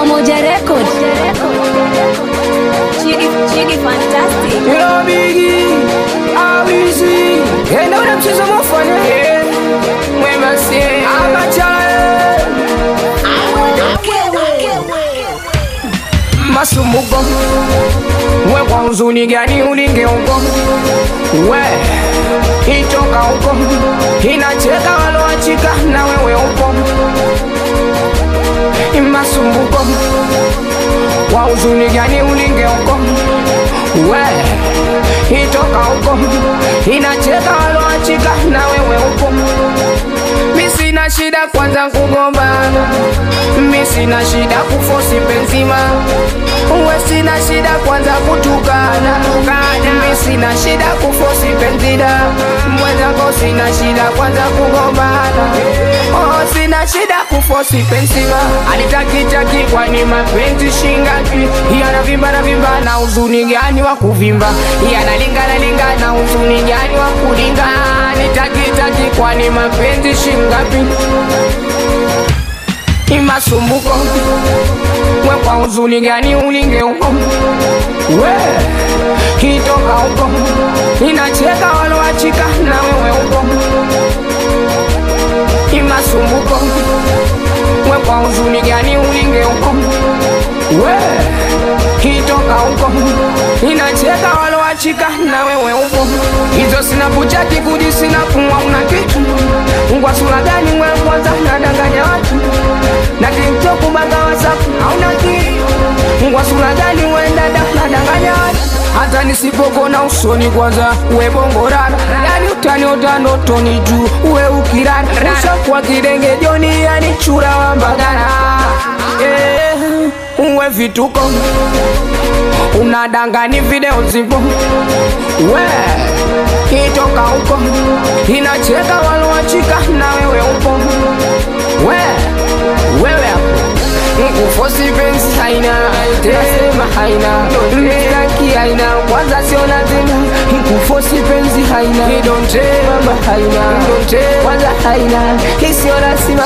Pamoja Record. Chigi, Chigi Fantastic. Yo bigi, awizi Enda ule mchezo mufanya Mwema si Amachae Masumbuko We kwa huzuni gani ulinge huko We Itoka huko Inacheka waloachika na wewe upo Masumbuko Kwa huzuni gani ulinge huko We Itoka huko Inacheka waloachika na wewe upo Mi sina shida kwanza kugombana Mi sina shida kufosi penzima Uwe sina shida kwanza kutukana Mi sina shida kufosi penzida Mwenzako sina shida kwanza kugombana Oh sina shida kufosi penzima Alitakitaki kwani mapenzi shingapi Yanavimba na vimba na uzuni gani wa kuvimba Yanalingana lingana uzuni gani wa kulinga Nitakitaki kwani mapenzi shingapi Imasumbuko We kwa uzuni gani ulinge huko We Kitoka huko Inacheka waloachika na wewe huko Imasumbuko We kwa uzuni gani ulinge huko We Kitoka huko Inacheka waloachika na wewe huko Hizo sina kuchaki kuji sina kumwa una kitu Ngwa sura gani mwe kwanza nadanganya watu Na tiktok baga whatsapp hauna kitu Ngwa sura gani we dada nadanganya watu hata nisipokona usoni kwanza uwe bongorana yani utani utano toni juu uwe ukirana ushakuwa kidenge joni yani chura wa mbagala eh, uwe vituko unadangani video zipo we kitoka huko inacheka waloachika na wewe upo we wewe hapo Kufosi penzi haina Nasema haina Mstaki haina Kwanza sio lazima Kufosi penzi haina Idonte mama haina Idonte Kwanza haina Isio lazima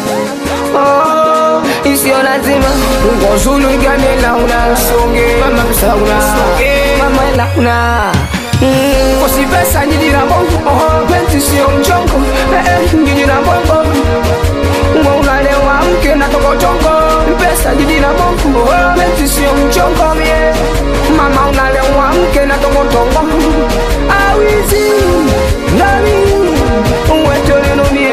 Oh Isio lazima Ngozulu igame launa Songe Mama msauna Songe Mama launa Mm, Kosi pesa njidi na bongo oh, Penzi sio mchongo eh, eh, Njidi na bongo Mwa unalewa mke na tokotongo Pesa jiji na bongo Penzi sio mchongo mie Mama unalewa mke na tokotongo Awizi Nami Uwetoleno mie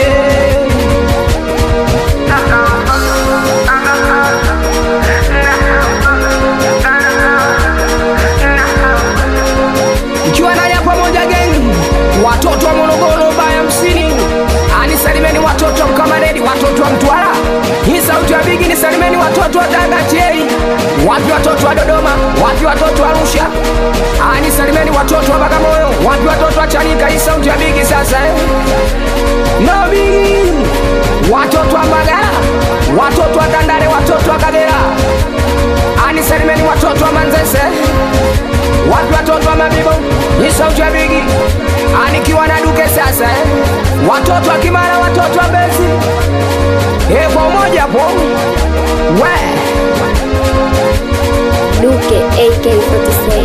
Ikiwa naja pamoja geng Watoto wa Morogoro baya msini Anisalimeni watoto wa Mkamaredi Watoto wa Mtwara Hii sauti ya bigi nisalimeni watoto wa Dagatieri Wapi watoto wa Dodoma Wapi watoto wa Arusha Anisalimeni watoto wa Bagamoyo Wapi watoto wa Chanika Hii sauti ya bigi sasa eh No bigi Watoto wa Mbagala Watoto wa Tandale Watoto wa Kagera Anisalimeni watoto wa Manzese Wapi watoto wa Mabibo Ni sauti ya bigi Anikiwa na duke sasa eh Watoto wa Kimara Watoto wa Bezi Eh kwa umoja po We Duke AK47.